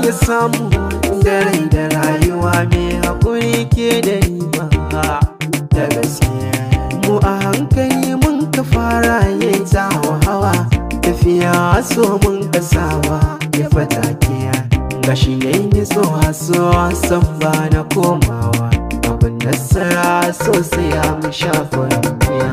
ya samu da rai da rayuwa mai haƙuri ke da riba da gaskiya mu a hankali mun ka fara yin tawa hawa tafiya so mun ka saba ya fatakiya gashi yayin yi so so san ba na komawa abin nasara sosai ya mu shafa duniya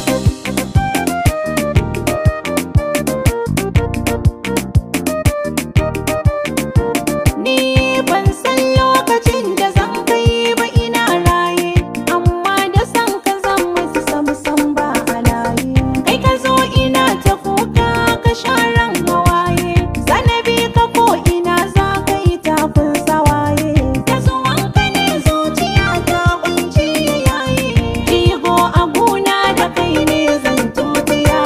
Ni ban san lokacin da zan kai ba ina raye Amma da san ka zan musu samsam ba halaye Kai ka zo ina ta kuka ka sharan hawaye Zanabi ka ko ina za ka yi tafin sawaye Da zuwan ka ne zuciya ta kunci yayi Jigo a gona da kai ne zan tutiya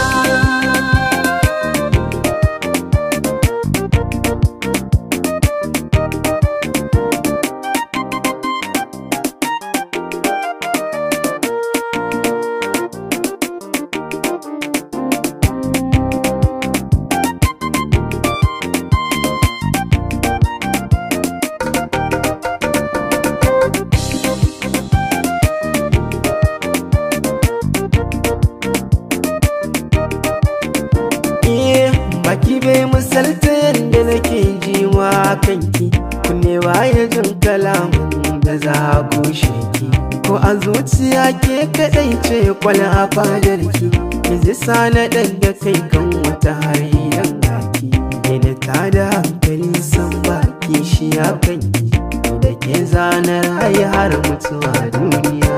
Eh, baki bai misalta yadda nake ji wa kanki kunne baya jin kalamun da za a kushe ki ko a zuciya ke kadai ce kwala a fadarki ki ji sana ɗan da kai kan wata hariyan gaki da ta da hankali san baki shi ya kanki da ke zanar har mutuwa duniya